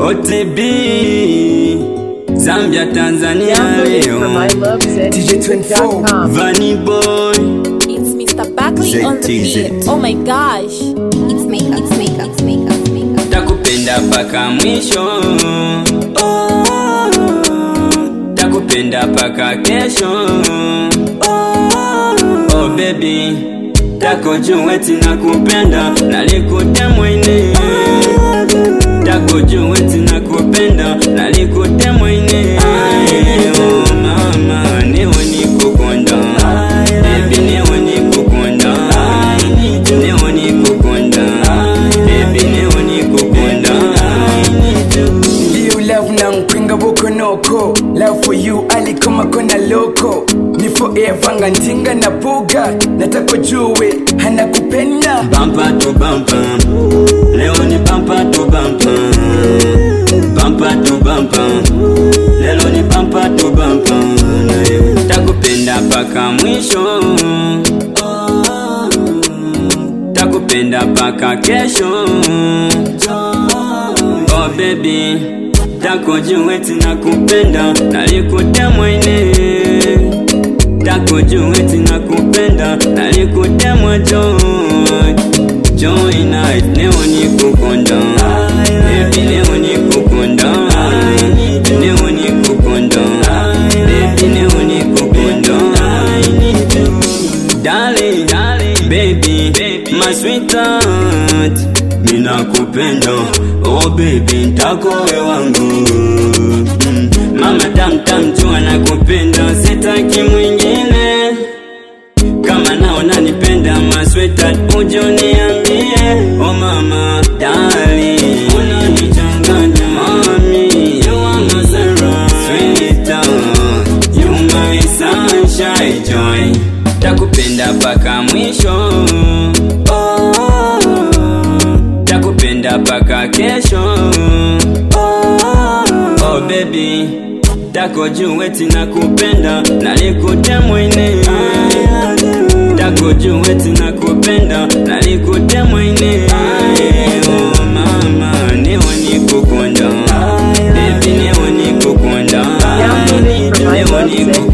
OTB Zambia Tanzania Download it from leo ilovezedmusic.com. Vanny Boy It's Mr. Buckley on the beat. Oh my gosh. It's makeup, it's makeup, it's makeup, it's makeup. Takupenda paka mwisho oh, Takupenda paka kesho oh, oh baby Tako juweti na kupenda Nalikute mwine Tako juweti na kupenda Nalikute mwine oh, mama niwe nikukonda Baby niwe nikukonda Niwe nikukonda Baby niwe nikukonda You love na nkwinga buko noko Love for you alikoma kona loko Ni forever nga ntinga na buga Nataka jue hana kupenda Bumper to bumper Leo ni bumper to bumper Bumper to bumper Leo ni bumper to bumper Na wewe Takupenda paka mwisho Takupenda paka kesho Oh baby Tako juweti na kupenda Nalikute mwine Tako juweti na kupenda Nalikute joy Joy night Leo ni kukonda Baby leo ni kukonda Leo ni kukonda Baby leo ni kukonda Darling, baby, my sweetheart Mina kupenda, oh baby, ntakowe wangu mm. Mama tam tam jua na kupenda, sitaki mwingine Kama naona nipenda, my sweetheart, uje uniambie Oh mama, darling, unanichanganya mami You are my Sarah, sweetheart You my sunshine joy Takupenda paka mwisho oh, Takupenda paka kesho oh, oh baby Tako juweti na kupenda Nalikute mwine Tako juweti na kupenda Nalikute mwine Oh mama niwe nikukonda Baby niwe nikukonda Download it from Niwe nikukonda